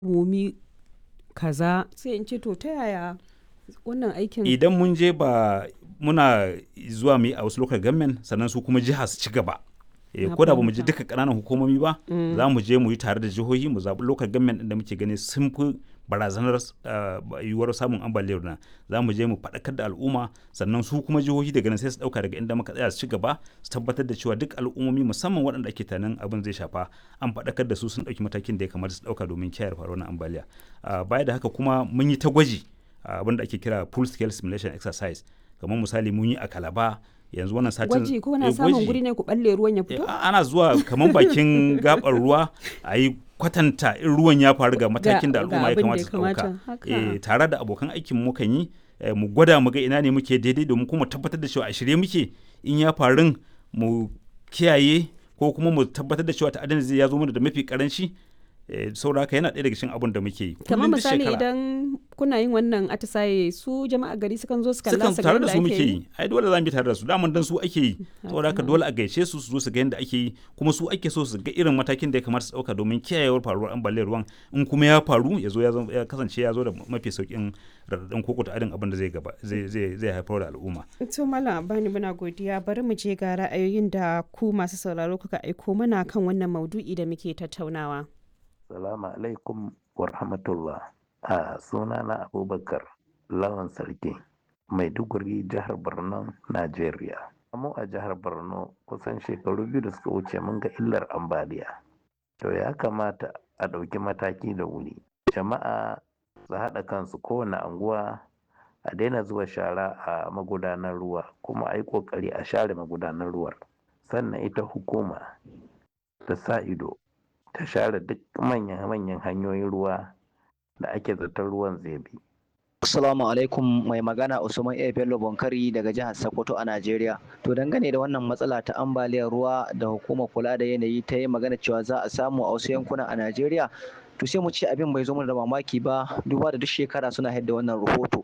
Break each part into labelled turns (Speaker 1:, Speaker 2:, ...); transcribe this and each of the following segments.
Speaker 1: hukumomi kaza sai in ce to ta yaya wannan aikin
Speaker 2: idan mun je ba muna zuwa mu yi a wasu local government sannan su kuma jiha su ci gaba Eh,
Speaker 1: Na
Speaker 2: ko da ba mu je
Speaker 1: fahimta.
Speaker 2: duka ƙananan hukumomi ba za mu je mu yi tare da jihohi mu zaɓi local government ɗin da muke gani sun fi barazanar ah, yiwuwar samun ambaliyar nan za mu je mu faɗakar da al'umma sannan su kuma jihohi daga nan sai su ɗauka daga inda muka tsaya su ci gaba su tabbatar da cewa duk al'ummomi musamman waɗanda ake tunanin abin zai shafa an faɗakar da su sun ɗauki matakin da ya kamata su ɗauka domin kiyaye faruwar wannan ambaliya Ah, baya da haka kuma mun yi ta gwaji ah, abin da ake kira full scale simulation exercise kamar misali mun yi a kalaba yanzu wannan satin
Speaker 1: gwaji ko na
Speaker 2: eh,
Speaker 1: samun
Speaker 2: gwaji.
Speaker 1: guri ne ku balle ruwan ya
Speaker 2: Eh,
Speaker 1: fito
Speaker 2: a- ana zuwa kamar bakin gabar ruwa a yi kwatanta in ruwan ya faru ga matakin da
Speaker 1: ga
Speaker 2: al'umma ya
Speaker 1: abin da
Speaker 2: kamata
Speaker 1: ya
Speaker 2: su ɗauka
Speaker 1: kamata, haka.
Speaker 2: Eh, tare da abokan aikin mu kan yi eh, mu gwada mu ga ina ne muke daidai domin kuma tabbatar da cewa a shirye muke in ya faru mu kiyaye ko kuma mu tabbatar da cewa ta'adin zai ya zo mana da mafi karanci eh, saboda haka yana ɗaya daga cikin abin da muke yi.
Speaker 1: kamar
Speaker 2: Kullum duk
Speaker 1: misali
Speaker 2: shekara.
Speaker 1: idan kuna yin wannan atisaye su jama'a gari sukan zo su kalla
Speaker 2: sukan
Speaker 1: su ga
Speaker 2: tare da
Speaker 1: yadda
Speaker 2: su
Speaker 1: ake
Speaker 2: muke yi ai dole za mu bi tare da su daman dan su ake yi saboda haka dole a gaishe su su zo su ga yadda ake yi kuma su ake so su ga irin matakin da ya kamata su dauka domin kiyayewar faruwar ambaliyar ruwan in kuma ya faru ya zo ya zama- ya kasance ya zo da mafi saukin radadin koko ta adin abin da zai gaba zai zai zai haifar da al'umma
Speaker 1: To Malam Abani muna godiya bari mu je ga ra'ayoyin da ku masu sauraro kuka aiko mana kan wannan maudu'i da muke tattaunawa.
Speaker 3: Salamu alaikum wa rahmatullah. A sunana Abubakar Lawan Sarki, Maiduguri, jihar Borno, Najeriya. Mu a jihar Borno kusan shekaru biyu da suka wuce mun ga illar ambaliya. To ya kamata a ɗauki mataki da wuri. Jama'a su haɗa kansu kowane anguwa a daina zuba shara a magudanar ruwa kuma a yi ƙoƙari a share magudanar ruwar. Sannan ita hukuma ta sa ido ta share duk manyan-manyan hanyoyin ruwa da ake zaton ruwan zai bi.
Speaker 4: Assalamu alaikum mai magana Usman A. Bello Bonkari daga jihar Sokoto a Najeriya. To dangane da wannan matsala ta ambaliyar ruwa da hukumar kula da yanayi ta yi magana cewa za a samu a wasu yankuna a Najeriya. To sai mu ce abin bai zo mana da mamaki ba duba da duk shekara suna haɗa wannan rahoto.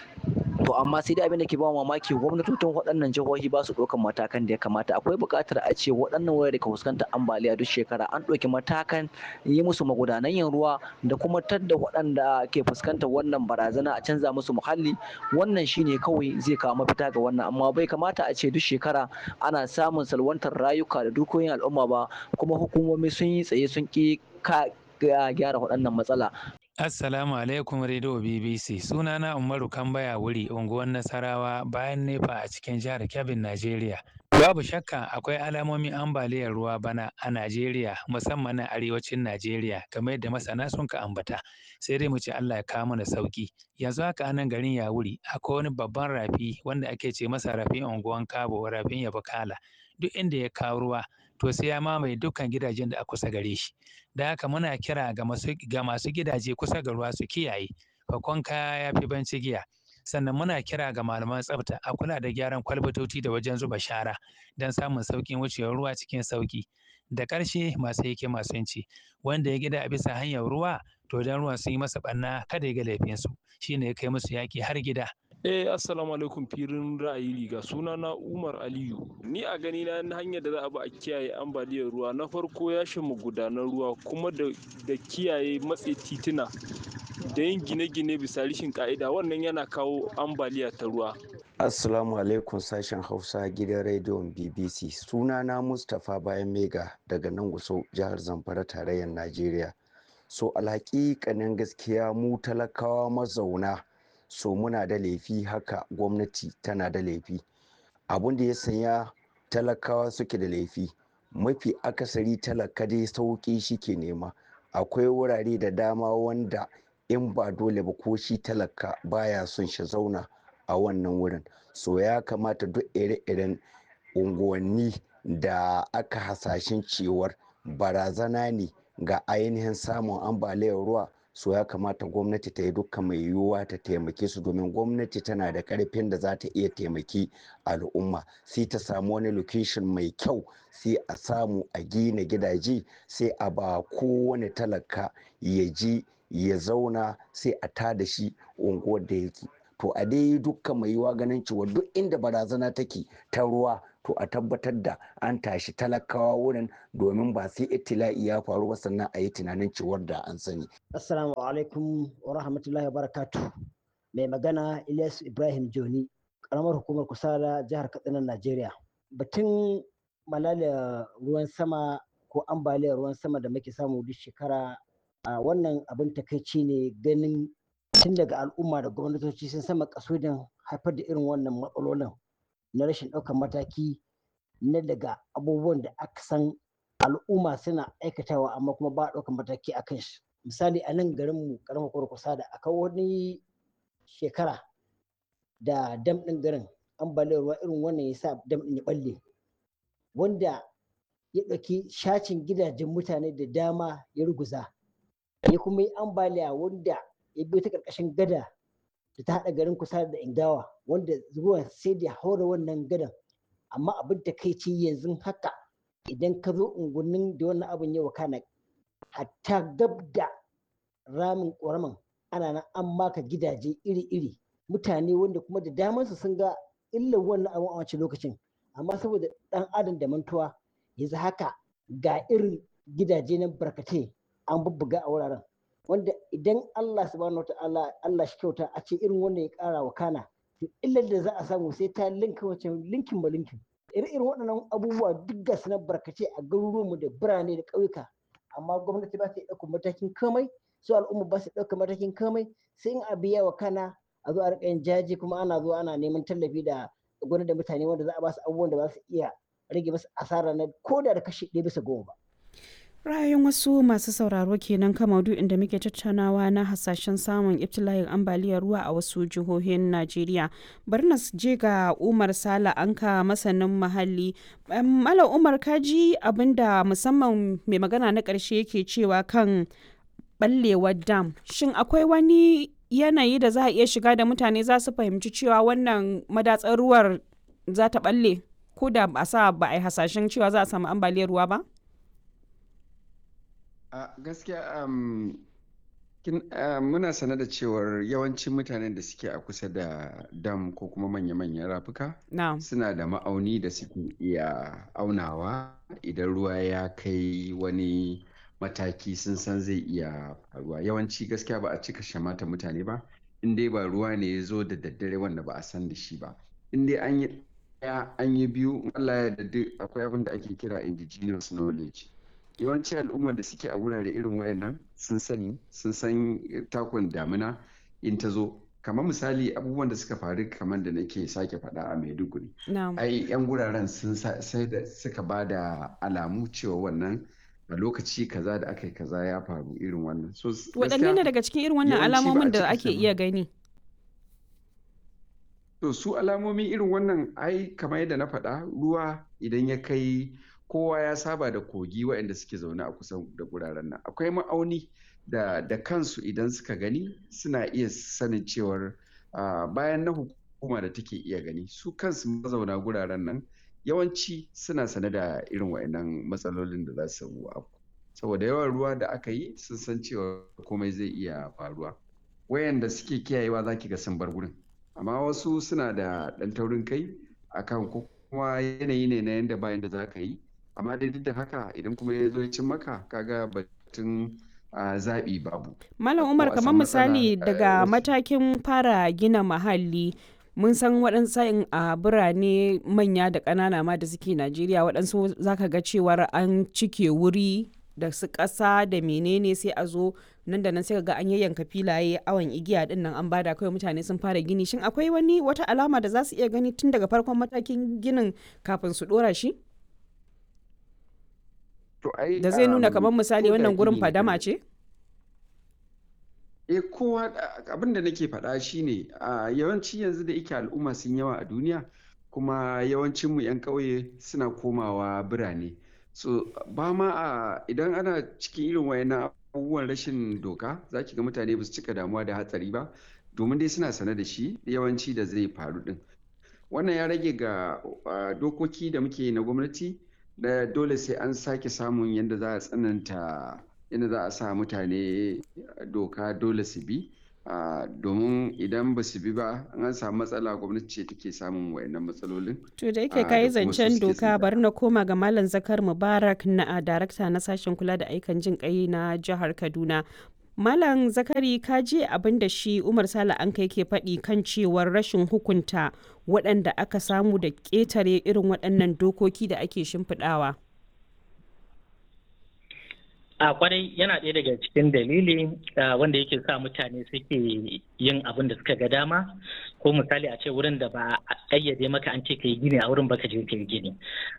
Speaker 4: To amma sai dai abin da ke ba mamaki gwamnatocin waɗannan jihohi ba su ɗaukan matakan da ya kamata. Akwai buƙatar a ce waɗannan wurare da ka fuskantar ambaliya duk shekara an ɗauki matakan yi musu magudanan yin ruwa da kuma tadda waɗanda ke fuskantar wannan barazana a canza musu muhalli wannan shine kawai zai kawo mafita ga wannan amma bai kamata a ce duk shekara ana samun salwantar rayuka da dukiyoyin al'umma ba kuma hukumomi sun yi tsaye sun ƙi ka gyara waɗannan matsala
Speaker 5: Assalamu alaikum Radio BBC. Sunana Umaru Kambaya wuri unguwar Nasarawa bayan nefa a cikin jihar Kebbi, Najeriya. Babu shakka akwai alamomin ambaliyar ruwa bana a Najeriya musamman na arewacin Najeriya kamar yadda masana sun ka ambata. Sai dai mu ce Allah ya kawo mana sauki. Yanzu haka a nan garin Yawuri akwai wani babban rafi wanda ake ce masa rafin unguwan Kabo rafin Yabakala. Duk inda ya kawo ruwa to sai ya mamaye dukkan gidajen da a kusa gare shi. Da haka muna kira ga masu ga masu gidaje kusa ga ruwa su kiyaye. Fakon kaya ya fi banci giya. Sannan muna kira ga malaman tsafta a kula da gyaran kwalbatoci da wajen zuba shara don samun sauƙin wucewar ruwa cikin sauƙi. Da ƙarshe masu hikima sun ce wanda ya gida a bisa hanyar ruwa to dan ruwan sun yi masa ɓanna kada ya ga laifinsu shine ya kai musu yaƙi har gida.
Speaker 6: Eh assalamu alaikum firin ra'ayi riga suna na Umar Aliyu ni a gani na hanyar da za a bi a kiyaye ambaliyar ruwa na farko ya shi magudanan ruwa kuma da, da kiyaye matse tituna da yin gine-gine bisa rishin ka'ida wannan yana kawo ambaliya ta ruwa
Speaker 7: Assalamu alaikum sashen Hausa gidan rediyon BBC. Sunana Mustapha Bayan Mega daga nan Gusau jihar Zamfara tarayyar Najeriya. So alhaƙiƙanin gaskiya mu talakawa mazauna so muna da laifi haka gwamnati tana da laifi. Abun da ya sanya talakawa suke da laifi mafi akasari talaka dai sauƙi shi ke nema. Akwai wurare da dama wanda in ba dole ba ko shi talaka baya son shi zauna. a wannan wurin so ya kamata duk ire-iren unguwanni da aka hasashen cewar barazana ne ga ainihin samun ambaliyar ruwa so ya kamata gwamnati ta yi dukkan mai yiwuwa ta taimake su domin gwamnati tana da karfin da za ta iya taimaki al'umma sai ta samu wani location mai kyau sai a samu a gina gidaje sai a ba kowane talaka ya ji ya zauna sai a tada shi unguwar da yake to a dai dukkan mai yiwa ganin cewa duk inda barazana take ta ruwa to a tabbatar da an tashi talakawa wurin domin ba sai itila'i ya faru ba sannan a yi tunanin ciwar da an sani.
Speaker 8: Assalamu alaikum wa rahmatullahi wa barakatuh. Mai magana Ilyas Ibrahim Joni, karamar hukumar Kusala jihar Katsina Najeriya. Batun malala ruwan sama ko ambaliyar ruwan sama da muke samu duk shekara a wannan abin takaici ne ganin tun daga al'umma da gwamnatoci sun sama kasudin haifar da irin wannan matsalolin na rashin ɗaukar mataki na daga abubuwan da aka san al'umma suna aikatawa amma kuma ba a ɗaukar mataki a kan shi misali a nan garinmu karamar kurkusa da aka wani shekara da dam ɗin garin ambaliyar ruwa irin wannan ya sa dam ɗin ya ɓalle wanda ya ɗauki shacin gidajen mutane da dama ya ruguza ya kuma yi ambaliya wanda ya biyo ta ƙarƙashin gada da ta haɗa garin kusa da ingawa wanda ruwan sai da haura wannan gadan amma abin da kai ce yanzu haka idan ka zo unguwannin da wannan abin ya wakana hatta gab da ramin ƙoramin ana nan an maka gidaje iri-iri mutane wanda kuma da damansu sun ga illar wannan abin a wancan lokacin amma saboda ɗan adam da mantuwa yanzu haka ga irin gidaje na barkatai an bubbuga a wuraren wanda idan Allah subhanahu wata'ala Allah shi kyauta a ce irin wanda ya kara wa kana to illar da za a samu sai ta linka wancan linkin ba linkin irin irin waɗannan abubuwa duk ga su na barkace a garuruwanmu da birane da ƙauyuka amma gwamnati ba ta ɗaukar matakin kamai su al'umma ba su ɗaukar matakin kamai sai in a biya wa kana a zo a riƙa yin jaji kuma ana zuwa ana neman tallafi da gwamnati da mutane wanda za a ba su abubuwan da ba su iya rage musu asara na koda da kashi ɗaya bisa goma ba.
Speaker 1: ra'ayin wasu masu sauraro kenan kan maudu'in da muke tattaunawa na hasashen samun ibtila'in ambaliyar ruwa a wasu jihohin najeriya bari na je ga umar sala anka masanin muhalli malam umar kaji abinda musamman mai magana na ƙarshe yake cewa kan ɓallewar dam shin akwai wani yanayi da za a iya shiga da mutane za su fahimci cewa wannan madatsar ruwar za ta ɓalle ko da ba sa ba a yi hasashen cewa za a samu ambaliyar ruwa ba?
Speaker 9: a gaskiya um, uh, muna sane da cewar yawancin mutanen da suke a kusa da dam ko kuma manya-manyan rafuka
Speaker 1: no.
Speaker 9: suna da ma'auni da suke iya aunawa idan ruwa ya kai wani mataki sun san zai iya faruwa yawanci gaskiya ba a cika shamata mutane ba in dai ba ruwa ne ya zo da daddare wanda ba a san da shi ba in dai an yi ɗaya an yi biyu Allah ya da akwai abin da ake kira indigenous knowledge yawanci al'ummar da suke a wurare irin wayannan sun sani sun san takon damina in ta zo kamar misali abubuwan da suka faru kamar da nake sake faɗa a maiduguri ai yan guraren sun sai da suka ba da alamu cewa wannan a lokaci kaza da aka yi kaza ya faru irin wannan so
Speaker 1: waɗanne ne daga cikin irin wannan alamomin da ake iya gani
Speaker 9: to su alamomi irin wannan ai kamar yadda na faɗa ruwa idan ya kai kowa ya saba da kogi waɗanda suke zaune a kusan da guraren nan akwai ma'auni da da kansu idan suka gani suna iya sanin cewar bayan na hukuma da take iya gani su kansu mazauna guraren nan yawanci suna sane da irin waɗannan matsalolin da za su abu saboda yawan ruwa da aka yi sun san cewa komai zai iya faruwa wayanda suke kiyayewa za ki ga sun bar gurin amma wasu suna da ɗan taurin kai akan ko kuma yanayi ne na yadda bayan da za ka yi amma dai duk da haka idan kuma ya zo ya cin maka kaga batun zaɓi babu.
Speaker 1: Malam Umar kamar misali daga matakin fara gina mahalli mun san waɗansu sa'in a birane manya da ƙanana ma da suke Najeriya waɗansu zaka ga cewar an cike wuri da su ƙasa da menene sai a zo nan da nan sai ga an yayyanka filaye awon igiya din nan an bada kawai mutane sun fara gini shin akwai wani wata alama da za su iya gani tun daga farkon matakin ginin kafin su ɗora shi? da zai nuna kamar misali wannan gurin fadama ce?
Speaker 9: e kowa abin da nake faɗa shine a yawanci yanzu da yake al'umma sun yawa a duniya kuma yawancinmu 'yan ƙauye suna komawa birane so ba ma a idan ana cikin irin wayannan abubuwan rashin doka za ki ga mutane ba su cika damuwa da hatsari ba domin dai suna sane da shi yawanci da zai faru din wannan ya rage ga dokoki da muke na gwamnati da dole sai an sake samun yadda za a tsananta yadda za a sa mutane doka dole su bi domin idan ba su bi ba an samu matsala gwamnati ce take samun wayannan matsalolin
Speaker 1: to da yake kayi zancen doka bari na koma ga malam zakar mubarak na darakta na sashen kula da aikan jin kai na jihar kaduna Malam Zakari ka je abin da shi Umar Sale an kai ke faɗi kan cewar rashin hukunta waɗanda aka samu da ƙetare irin waɗannan dokoki da ake shimfiɗawa.
Speaker 10: a kwarai yana ɗaya daga cikin dalili wanda yake sa mutane suke yin abin da suka ga dama ko misali a ce wurin da ba a ƙayyade maka an ce ka yi gini a wurin baka je ka yi gini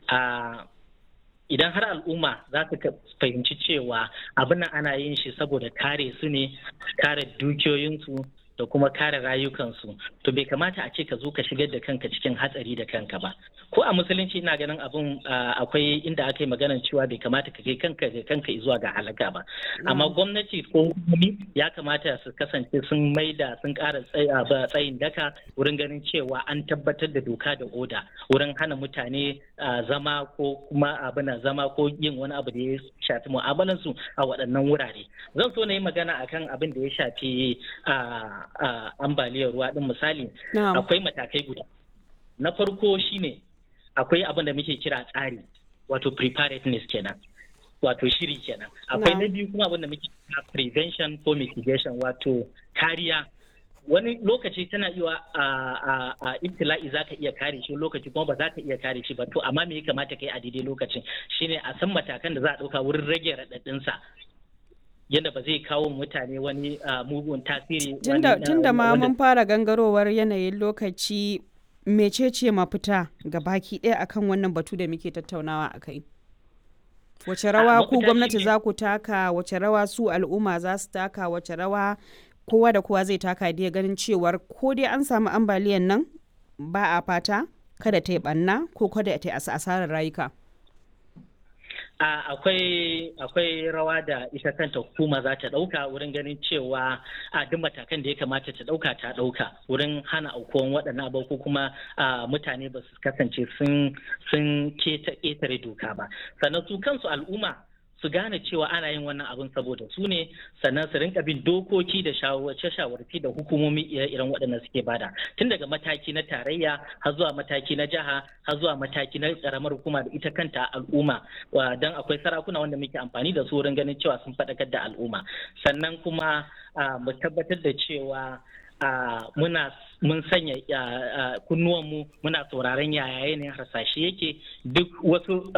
Speaker 10: idan har al'umma za su fahimci cewa abin nan ana yin shi saboda kare su ne kare dukiyoyinsu da kuma kare rayukansu to bai kamata a ce ka zo ka shigar da kanka cikin hatsari da kanka ba ko a musulunci ina ganin abin akwai inda aka yi maganar cewa bai kamata ka kai kanka da kanka zuwa ga halaka ba amma gwamnati ko hukumomi ya kamata su kasance sun maida sun kara tsayin daka wurin ganin cewa an tabbatar da doka da oda wurin hana mutane zama ko kuma abin zama ko yin wani abu da ya shafi mu'amalansu a waɗannan wurare zan so na yi magana akan abin da ya shafi Uh, ambaliyar ruwa din misali
Speaker 1: no.
Speaker 10: akwai matakai guda na farko shine akwai abin da muke kira tsari wato preparedness kenan wato shiri kenan akwai
Speaker 1: no.
Speaker 10: na biyu kuma abin da muke kira prevention ko mitigation wato kariya wani lokaci tana iya a a ibtila'i za ka iya kare shi lokaci kuma ba za ka iya kare shi ba to amma me ya kamata kai a daidai lokacin shine a san matakan da za a ɗauka wurin rage raɗaɗinsa yadda ba zai kawo mutane wani mugun tasiri
Speaker 1: tun da ma mun fara gangarowar yanayin lokaci mecece mafita ga baki ɗaya akan wannan batu da muke tattaunawa a kai wace rawa ku gwamnati za ku taka wace rawa su al'umma za su taka wace rawa kowa da kowa zai taka da ganin cewar ko dai an samu ambaliyan nan ba a fata kada ta yi ɓanna ko kada ta yi asarar rayuka
Speaker 10: akwai akwai rawa da ita kanta hukuma za ta ɗauka wurin ganin cewa a duk matakan da ya kamata ta ɗauka ta ɗauka wurin hana aukuwan waɗannan abu ko kuma mutane ba su kasance sun ƙetare doka ba sannan su kansu al'umma su gane cewa ana yin wannan abin saboda su ne sannan su rinka bin dokoki da shawarce shawarci da hukumomi ire-iren waɗannan suke bada tun daga mataki na tarayya har zuwa mataki na jiha har zuwa mataki na karamar hukuma da ita kanta al'umma don akwai sarakuna wanda muke amfani da su wurin ganin cewa sun faɗakar da al'umma sannan kuma mu tabbatar da cewa muna mun sanya kunnuwanmu muna sauraron yaya yanayin harsashe yake duk wasu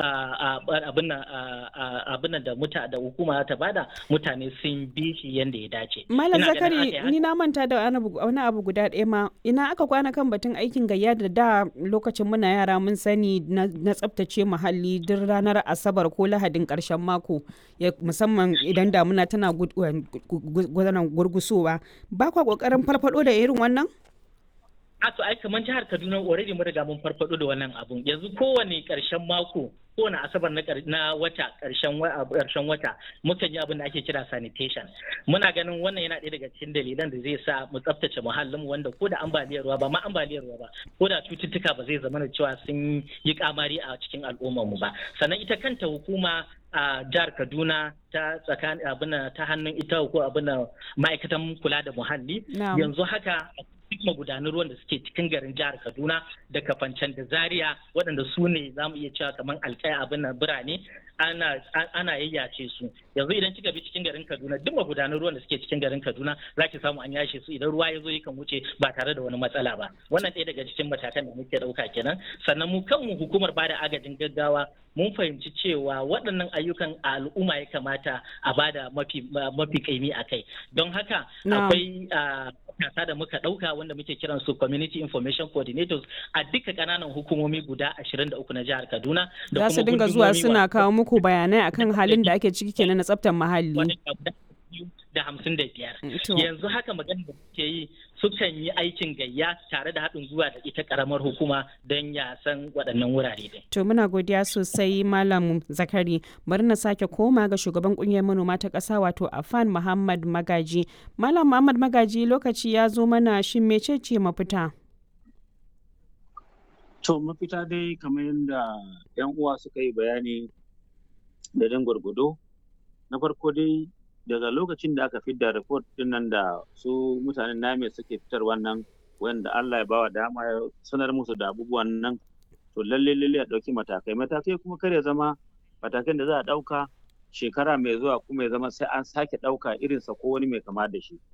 Speaker 10: abin da muta da hukuma ta bada mutane sun bi shi yadda ya dace.
Speaker 1: Malam Zakari ni na manta da wani abu guda ɗaya ma ina aka kwana kan batun aikin gayya da da lokacin muna yara mun sani na tsaftace muhalli duk ranar asabar ko lahadin ƙarshen mako musamman idan damuna tana gurgusowa ba kwa ƙoƙarin farfado da irin wannan?
Speaker 10: a to ai kamar jihar Kaduna already mun riga mun farfado da wannan abun yanzu kowane karshen mako kowane asabar na na wata karshen karshen wata mukan yi abin da ake kira sanitation muna ganin wannan yana ɗaya daga cikin dalilan da zai sa mu tsaftace muhallin wanda ko da ambaliyar ruwa ba ma ambaliyar ruwa ba ko da cututtuka ba zai zama da cewa sun yi kamari a cikin al'ummar mu ba sannan ita kanta hukuma a jihar Kaduna ta tsakanin abin ta hannun ita ko abin ma'aikatan kula da muhalli yanzu haka duk magudanan ruwan da suke cikin garin jihar Kaduna da Kafancan da Zaria waɗanda su ne za mu iya cewa kamar alƙaya abin na birane ana ana yayyace su yanzu idan kika bi cikin garin Kaduna duk magudanan ruwan da suke cikin garin Kaduna za ki samu an yashe su idan ruwa ya zo yakan wuce ba tare da wani matsala ba wannan ɗaya daga cikin matakan da muke ɗauka kenan sannan mu kanmu hukumar bada agajin gaggawa mun fahimci cewa waɗannan ayyukan a al'umma ya kamata a bada mafi mafi kaimi a kai don haka akwai matasa da muka ɗauka wanda muke kiran su community information coordinators a duka ƙananan hukumomi guda 23 na jihar Kaduna
Speaker 1: da kuma su dinga zuwa suna kawo muku bayanai akan halin da ake ciki kenan na tsaftar muhalli
Speaker 10: da hamsin da biyar yanzu haka magana da suke yi sukan yi aikin gayya tare da haɗin gwiwa da ita ƙaramar hukuma don ya san waɗannan wurare din.
Speaker 1: To muna godiya sosai Malam Zakari bari na sake koma ga shugaban ƙungiyar manoma ta ƙasa wato Afan Muhammad Magaji. Malam Muhammad Magaji lokaci ya zo mana shin mecece mafita?
Speaker 11: To mafita dai kamar yadda 'yan uwa suka yi bayani da dan gwargwado na farko dai daga lokacin da aka fidda report din nan da su mutanen name suke fitar wannan wanda Allah ya bawa dama ya sanar musu da abubuwan nan to lalle lalle a ɗauki matakai matakai kuma kar ya zama matakan da za a ɗauka shekara mai zuwa kuma ya zama sai an sake ɗauka irinsa ko wani mai kama da shi